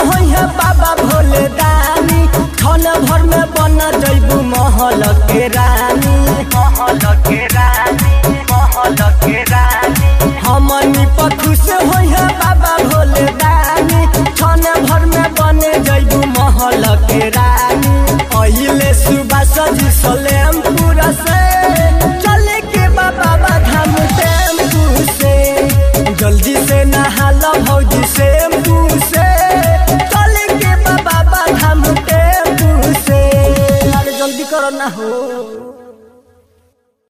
होई है बाबा भोले दानी क्षण भर में बन जैबू महल के रानी महल के रानी महल के रानी हमनी पर खुश होई है बाबा भोले दानी क्षण भर में बने जैबू महल के रानी अहिले सुबह सजी सलेम पूरा से चले के बाबा धाम टेम्पू से जल्दी से नहा लो भौजी से से चले के बाबा धाम टेम्पू से अरे जल्दी करो ना हो